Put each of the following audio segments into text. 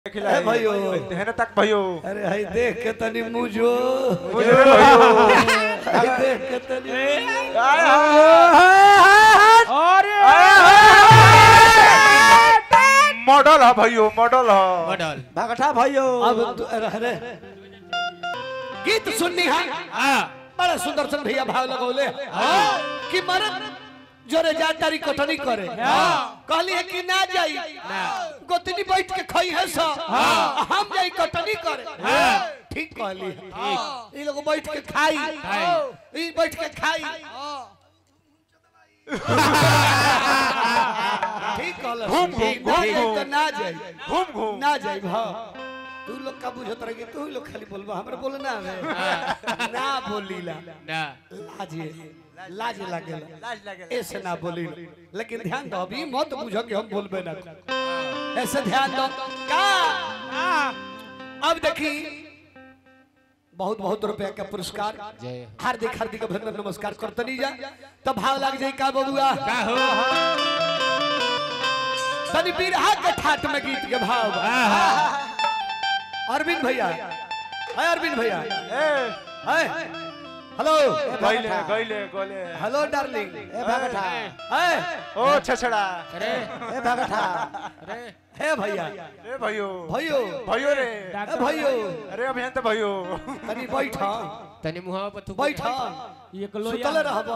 खिलाए ए भाइयों। तेहने तक भाइयो अरे हाय देख के तनी मुझो मुझे भाइयो हाय देख के तनी मॉडल है भाइयो मॉडल है मॉडल भगठा भाइयों अब तू अरे अरे गीत सुननी है बड़ा सुंदर सन भैया भाव लगौले कि मरद जोरे जा तारी कटनी करे कहली है कि ना जाई गोतनी बैठ के खई है सा हम जाई कटनी करे ठीक कहली है ई लोग बैठ के खाई ई बैठ के खाई ठीक कहल घूम, घूम, ठीक, ना घूम, जाई घूम। तो ना जाई घूम घूम ना जाई भा तू लोग का बुझत रहे तू ही लोग खाली बोलबा हमरा बोलना है ना बोलीला ना लाजे लाज लागेला लाज लगे ऐसे ना बोली लेकिन ध्यान दो अभी मत बुझो कि हम बोलबे ना ऐसे ध्यान दो का अब देखी बहुत बहुत रुपया का पुरस्कार जय हार्दिक हार्दिक अभिनंदन नमस्कार करतनी जा तब भाव लाग जाई का बबुआ का हो तनी बिरहा के ठाट में गीत के भाव अरविंद भैया है अरविंद भैया है हेलो गइले गइले गइले हेलो डार्लिंग ए भगठा है ओ छछड़ा अरे ए भगठा अरे है भैया ए भाइयो भयो भाइयो रे ए भयो अरे अभियान तो भाइयो तनी बैठा तनी मुहावा पर थूक बैठा सुतल रहब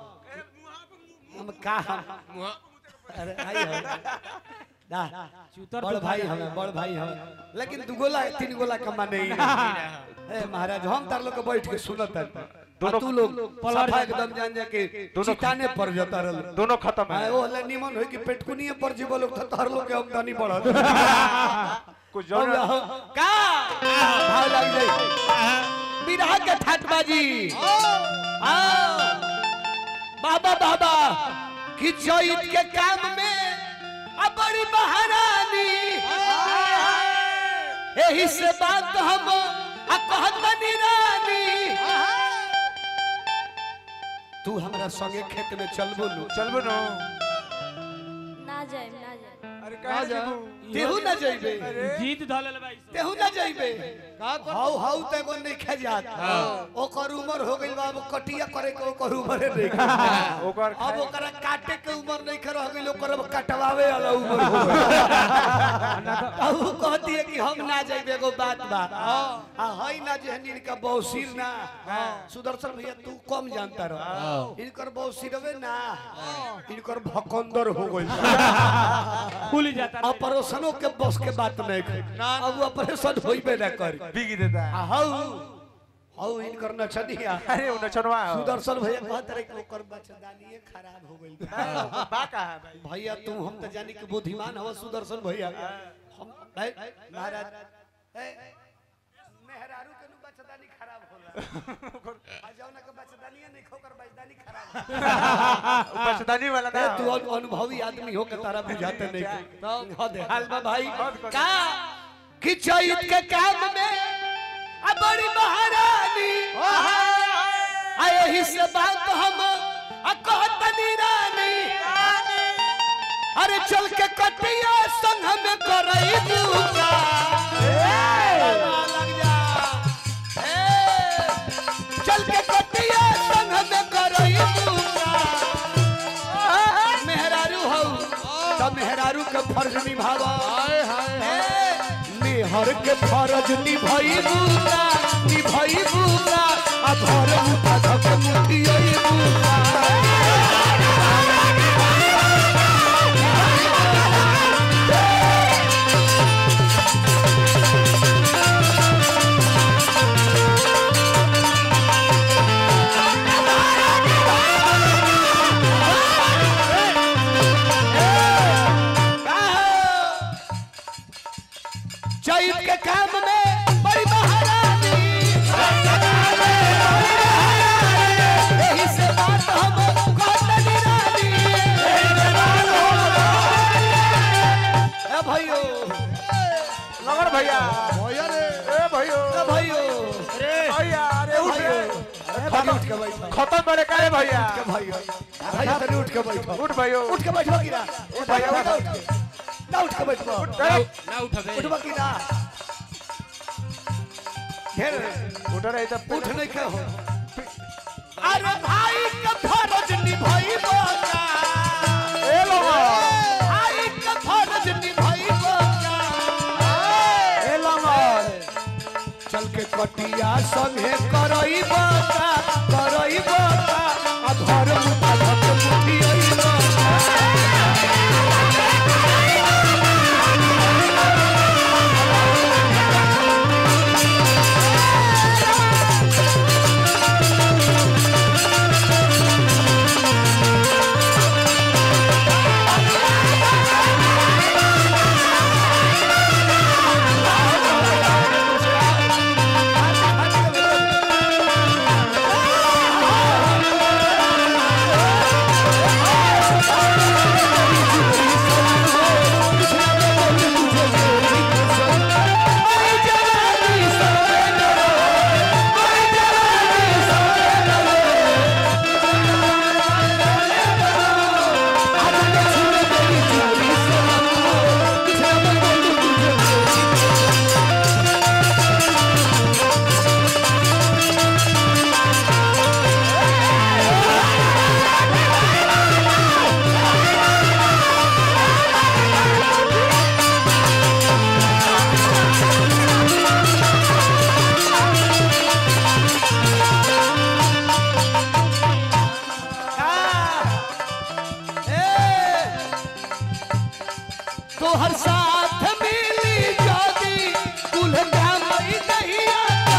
हम का हम मुहा अरे आई हो ना बड़ भाई हमें बड़ भाई हमें लेकिन दू गोला तीन गोला कमा नहीं ए महाराज हम तार लोग के बैठ के सुनत है दोनों- तू लोग सफा एकदम जान जा के दोनों- चिताने पर जता रहल दोनों खत्म आए है ओ ले निमन होई कि पेटकुनिए पर जीव लोग तो तार लोग के आमदनी बढ़त कुछ अब जरूर हो- का भाव लग जाई बिरहा के ठाटबाजी हाँ बाबा बाबा कि चैत के काम में अब बड़ी महारानी यही से बात हम आ कहतनी रानी तू हमरा संगे खेत में चलबो नु चलबो नो ना जाए ना जाए अरे कहां जाबू तेहू ना जइबे जीत धलल भाई तेहू ना जइबे हाउ हाउ ते को नहीं खा जात ओकर उम्र हो गइल बा अब कटिया करे के ओकर उम्र नहीं ओकर अब ओकरा काटे के उम्र नहीं कर रह गइल ओकर अब कटवावे वाला उम्र हो गइल अब उ कहती है कि हम ना जइबे एगो बात बा आ हई ना जहनीर का बौसीर ना सुदर्शन भैया तू कम जानता रह इनकर बौसीरवे ना इनकर भकंदर हो गइल खुल जाता ऑपरेशनों के बस के बात नहीं कर अब ऑपरेशन होइबे ना कर बिगी देता है आ हाउ हाउ इनकर नचनिया अरे उन चनवा सुदर्शन भैया कहत रहे कि ओकर बच्चेदानिए खराब हो गइल बा का है भाई भैया तू हम तो जानी कि बुद्धिमान हवा सुदर्शन भैया हम ए, महाराज ए, मेहरारू के नु बच्चेदानी खराब होला आ जाओ ना के बच्चेदानिए नहीं खोकर बच्चेदानी खराब बचदानी वाला ए, ना तू अनु- अनुभवी आदमी हो के तारा बुझाते नहीं तो दे हाल बा भाई का कि चैत के काम में आ बड़ी महारानी आ यही से बात हम आ कहतनी रानी अरे चल के कटिया संग में करई दूका लग जा ए, चल के कटिया संग में करई दूका मेहरारू हौ त मेहरारू के फर्ज निभावा मेहर के फर्ज निभई बुला निभई बुला आ घर उठा धक मुठियई बुला चैत के काम में बड़ी महारानी यही से बात हम कहतनी रानी ए भाइयो लगन भैया भैया रे ए भाइयो ए भाइयो अरे भैया अरे उठ भाइयो रे। अरे भाई उठ के बैठो खत्म बड़े काहे भैया के भाइयो भाई तनी उठ के बैठो उठ भाइयो उठ के बैठो गिरा उठ भैया उठ ना उठ के बैठबो ना उठबे उठबो की ना ढेर उठ रही तो उठ नहीं के हो अरे भाई का फर्ज निभाइबो का ए लंगर भाई का फर्ज निभाइबो का ए लंगर चल के कटिया संगे करइबो का करइबो का आ घर मुठा धक मुठियइबो का तोहर साथ मिली जादी दुल्हन मई दहिया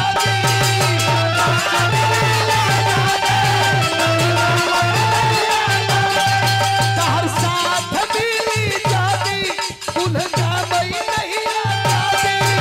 तोहर साथ मिली जादी दुल्हन मई दहिया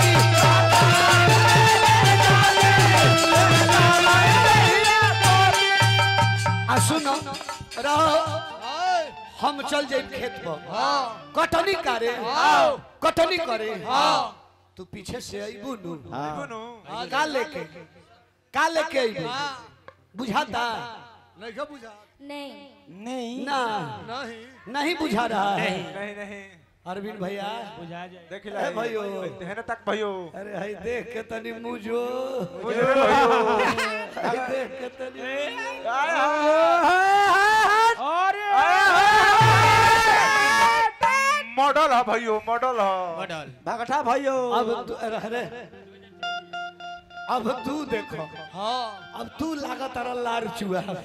आ सुनो रहो हम चल जाए खेत पर कटनी करे कटनी करे तू पीछे से अइबू नु का लेके का लेके अइबू बुझाता नहीं का बुझा नहीं नहीं ना नहीं नहीं बुझा रहा है नहीं नहीं अरविंद भैया बुझा जाए देख ए भाइयो। हेने तक भाइयो अरे हई देख के तनी मुझो मुझे भाइयो हई देख के तनी मॉडल है भाइयो मॉडल है मॉडल भगठा भाइयो अब तू अरे अरे अब तू देखो हाँ अब तू लागत रहा लार चुआ ना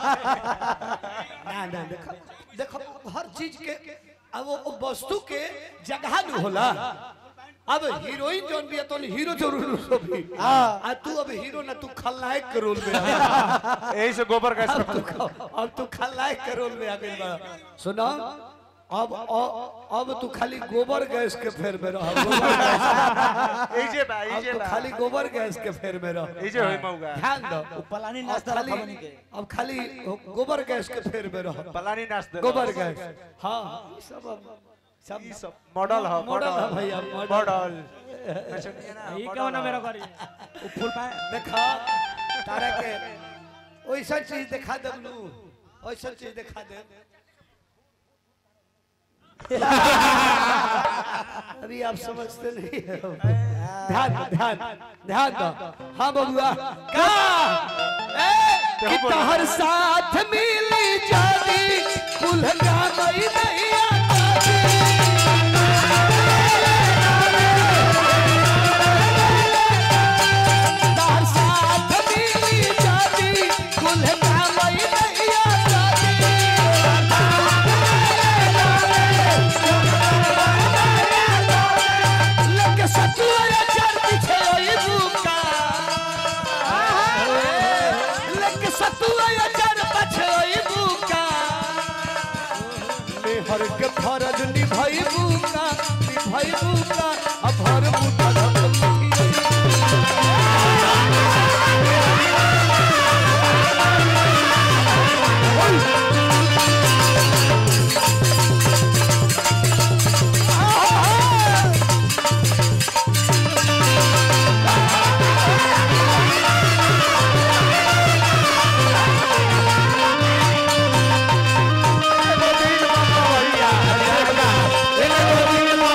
ना देखो देखो हर चीज के अब वो वो वस्तु के जगह न होला अब हीरोइन जोन भी है तो हीरो जरूर हो भी आ तू अब हीरो ना तू खलनायक के रोल में आ यही से गोबर गैस अब तू अब तू खलनायक के रोल में आ गई बा सुनो अब अब अब तू खाली गोबर गैस के फेर में रह गोबर गैस यही से बा अब यही से तो बा खाली गोबर गैस के फेर में रह यही से होई मौगा ध्यान दो पलानी अब नाश्ता खाली रखा बनी के अब खाली गोबर गैस के फेर में रह पलानी नाच दे गोबर गैस हाँ ई सब अब- सब ई सब मॉडल है मॉडल है भैया, मॉडल। मॉडल ये क्या होना मेरा करी फुल पाए देखा तारा के वैसा चीज दिखा दे लू वैसा चीज दिखा दे अभी आप समझते नहीं हो ध्यान दो, ध्यान ध्यान दो हाँ बबुआ का ए, कि तोहर साथ मिली जानी कुल्हड़ा मई नहीं तोहर साथ मिली जानी कुल्हड़ा मई नहीं लगे सतुआ चर पीछे ओई बुका लगे सतुआ चर पीछे ओई बुका मेहर के फरज निभाई बुका निभाई बुका अब भर मुठा धक मुठी भैया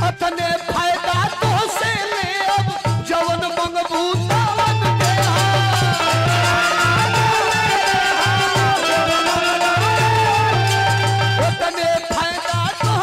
अतने फायदा तो से ले अब जवन मंगबू तवन दे ओतने फायदा तो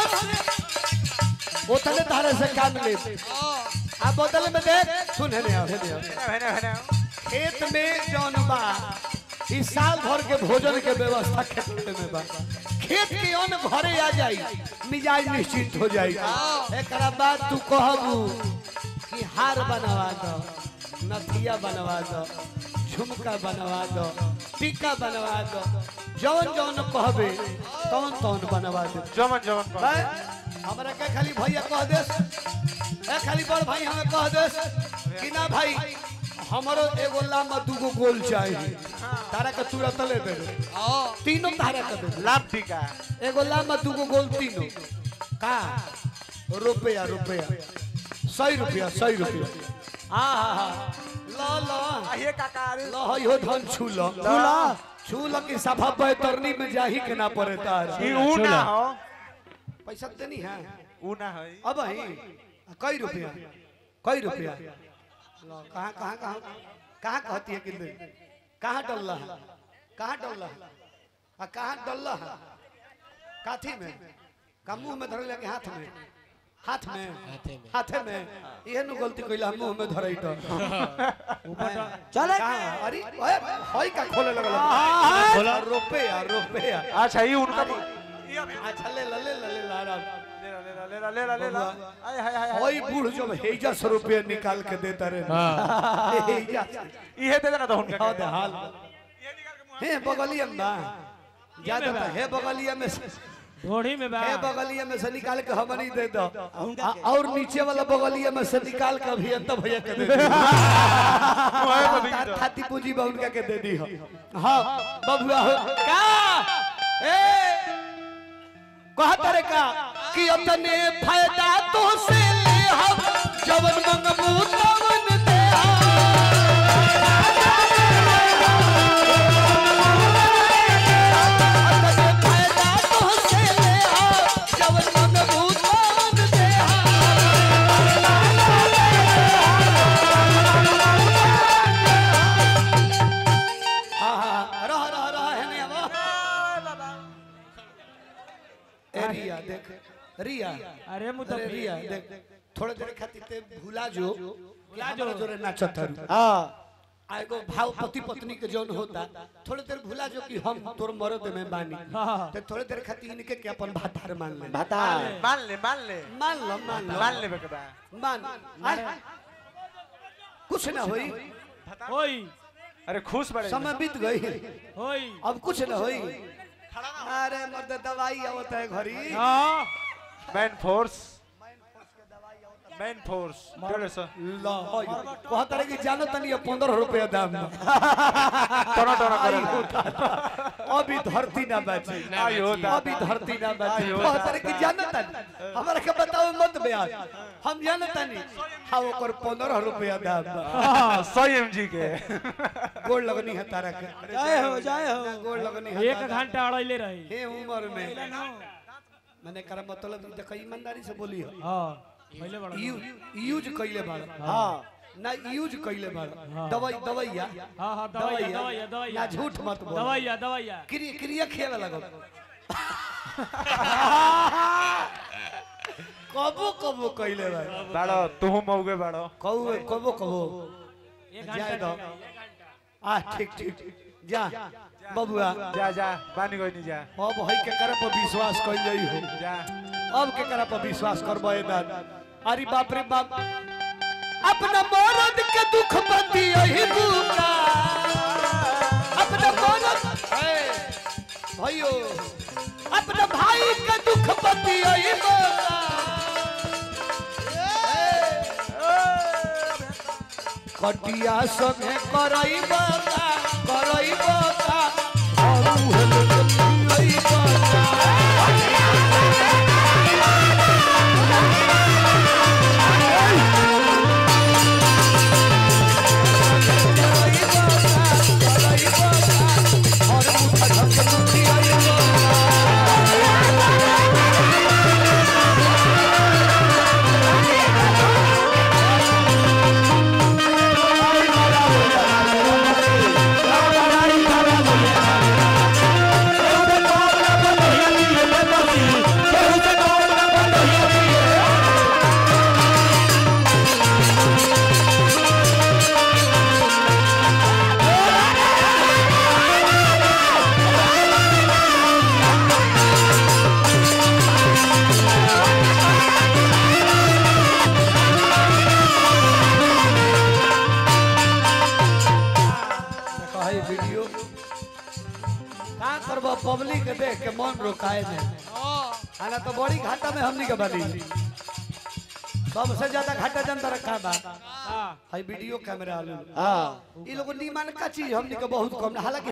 से ओतने तारे से काम ले आ बदल में देख सुन है नहीं हेने हेने खेत में जौन बा इस साल भर के भोजन के व्यवस्था खेत में बा खेत के अन्न घरे आ जाई मिजाज निश्चित हो जाई एकरा बाद तू कहबू कि हार बनवा दो नथिया बनवा दो झुमका बनवा दो टीका बनवा दो जौन जौन कहबे तौन तौन बनवा दे जमन जमन कर भाई, हमरा के खाली भैया कह देस ए खाली बड़ भाई हमें कह देस कि ना भाई हमरो एगो लामा दूगो गोल चाहिए तारा के तुरंत ले दे तीनों तारा के दे लाभ टीका एगो लामा दूगो गोल तीनों का रुपया रुपया सौ रुपया सौ रुपया हाँ हाँ हाँ लो लो ये काका अरे लो हो धन छू लो छूला छूला की सफा बैतरनी में जाही के ना पड़े तार ई ऊ ना हो पैसा देनी है ऊ ना है अब ही कई रुपया कई रुपया लो, कहाँ कहाँ कहाँ कहाँ कहती है किंतु कहाँ डल्ला है कहाँ डल्ला है आ कहाँ डल्ला है काथी में का मुंह में धर लगे हाथ में हाथ में हाथे में ये नु गलती कइला मुंह में धरई तो चले अरे ओए होई का खोले लगल खोला रुपया रुपया अच्छा ये उनका अच्छा ले ले ले ले ला ला ले ला ले ला ले ला ले ला आय हाय हाय ओई बूढ़ जब हेजा सौ रुपया निकाल के देता रे हेजा ये दे देना तो उनका हाँ दे हाल हे बगलिया में बा ज्यादा तो हे बगलिया में से ढोड़ी में बा हे बगलिया में से निकाल के हमनी दे दो आ- और नीचे वाला बगलिया में से निकाल के अभी अंत भैया के दे दो तार खाती पूंजी बा उनका के दे दी हो हाँ बबुआ हो का ए कहा तारे का कि अपने फायदा तो से ले हम जवन मंगबू तवन दे अपने फायदा तो से ले हम जवन मंगबू तवन दे हाँ रह रह रह है नहीं अब ए रिया देख रिया अरे मुंह तो अरे रिया देख थोड़े देर खातिर ते भूला जो भूला जो जोरे नाचत हरु हां आ एगो भाव पति पत्नी के जौन होता थोड़े देर भूला जो कि हम तोर मर्द में बानी हाँ। ते थोड़े देर खातिर इनके के अपन भातार मान ले मान ले मान ले मान लो मान लो मान ले बेटा मान आय। कुछ ना होई होई अरे खुश बड़े समय बीत गई होई अब कुछ ना होई अरे मर्द दवाई आवत है घरी हाँ मैन फोर्स मैन फोर्स डेढ़ सौ ला कहत रहे कि जानो तनी पंद्रह रुपया दाम में। टोना टोना आई करे होता अभी धरती ना बची आई होता अभी धरती ना बची आई होता। कहत रहे कि जानो तनी हमरा के बताओ मत ब्याज हम जानो तनी हाँ ओकर पंद्रह रुपया दाम में। सौ एम जी के गोड़ लगनी है तारा के जय हो जय हो गोड़ लगनी है एक घंटा अड़ैले रही हे उम्र में मैंने कर मतलब देखो ईमानदारी से बोली हो हाँ पहले बड़ा यू, यूज कइले बाड़ हां ना यूज कइले बाड़ दवाई दवाइया हाँ हाँ दवाइया दवाइया ना दवाइया झूठ मत बोल दवाइया दवाइया क्रिया क्रिया खेवे लगो कबो कबो कइले बाड़ बाड़ो तू मौगे बाड़ो कबो कबो कबो एक जाए घंटा दो आ ठीक ठीक जा बबुआ जा जा बानी कोई नहीं जा अब है के करे पर विश्वास कइल जाई हो जा अब के करे पर विश्वास करबो ए दाद अरे बाप रे बाप अपना मरद के दुख बंदी यही बुका अपना मरद ए, भाइयो अपना भाई के दुख बंदी यही बुका कटिया संगे करई बता करई बता और उहल करई बता Thank पब्लिक के देख के मन रोकाए में आना तो बड़ी घाटा में हमनी के बनी सबसे ज्यादा घाटा जनता रखा बा हाँ हाई वीडियो कैमरा आलू हाँ ई लोग नीमन का चीज हमनी के बहुत कम हालांकि